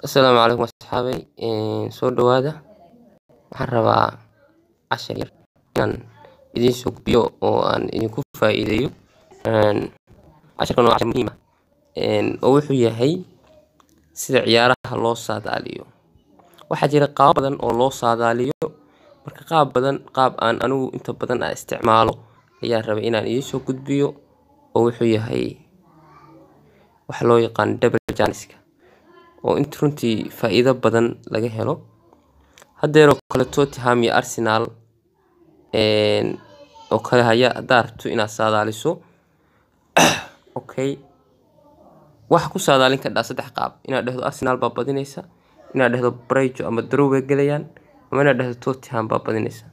Asalaamu calaykum asxaabay soo dhawaada waxaan rabaa cashar yar inaan idiin soo gudbiyo oo aan idinku faa'iideeyo casharkan waa cashar muhiim ah oo wuxuu yahay sida ciyaaraha loo saadaaliyo waxaa jira qaabo badan oo loo saadaaliyo marka qaab badan qaab aan anigu inta badan aan isticmaalo ayaan rabay inaan idiin soo gudbiyo oo wuxuu yahay waxa loo yaqaan double janiska oo inta runtii faa'iido badan laga helo haddeeroo kale Tottenham iyo Arsenal oo kale haya haddaad rabto inaad saadaaliso okay waxa ku saadaalin kardhaa saddex qaab inaad dhahdo Arsenal baa badinaysa inaad dhahdo Brighton ama Draw bay gelayaan ama inaad dhahdo Tottenham baa badinaysa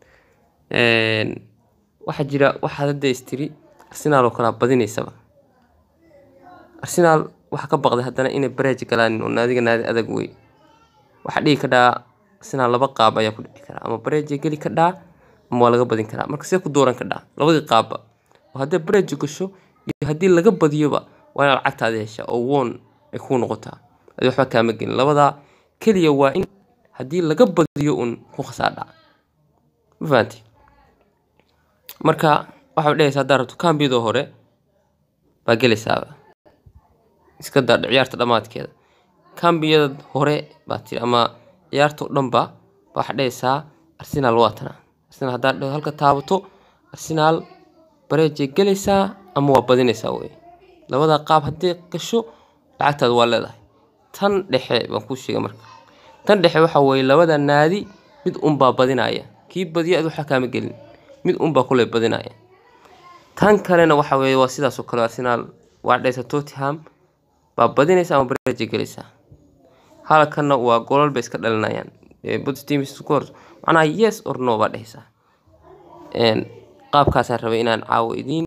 waxaa jira waxaad hadda istiri Arsenal oo kale badinaysaba Arsenal waxa ka baqday haddana inay Brighton galaan oo naadiga naadi adag wey waxaa dhihi kardhaa Arsenal laba qaab ayaa ku dhici kara ama Brighton geli kardhaa ama waa laga badin karaa marka see ku dooran kardhaa labadii qaabba oo haddii Brighton gasho iyo haddii laga badiyoba waa inaad lacagtaada heshaa oo won ay kuu noqotaa adi waxba kaama gelin labadaa keliya waa in haddii laga badiyo un ku khasaardhaa ma fahanti marka waxaad dhehaysaa haddaad rabto kambiyadoo hore baa gelaysaaba iska daa ciyaarta dhammaadkeeda kambiyada hore baa tiri ama ciyaarta oo dhanba waxaad dhehaysaa Arsenal waa tana Arsenal haddaad dhahdo halka taabato Arsenal Brighton gelaysaa ama waa badinaysaa wey labadaa qaab haddii gasho lacagtaada waa leedahay tan dhexe baan kuu sheegay marka tan dhexe waxa weeye labada naadi mid unbaa badinaya kii badiya adi waxba kaama gelin mid unbaa kuley badinaya tan kalena waxa weeye waa sidaas oo kale Arsenal waa dhaysa Tottenham baa badinaysa ama Brighton gelaysaa halkanna waa golol bay iska dhalinayaan both teams scores macnaha yes or no baa dhehaysaa qaabkaasaan rabay inaan caawo idiin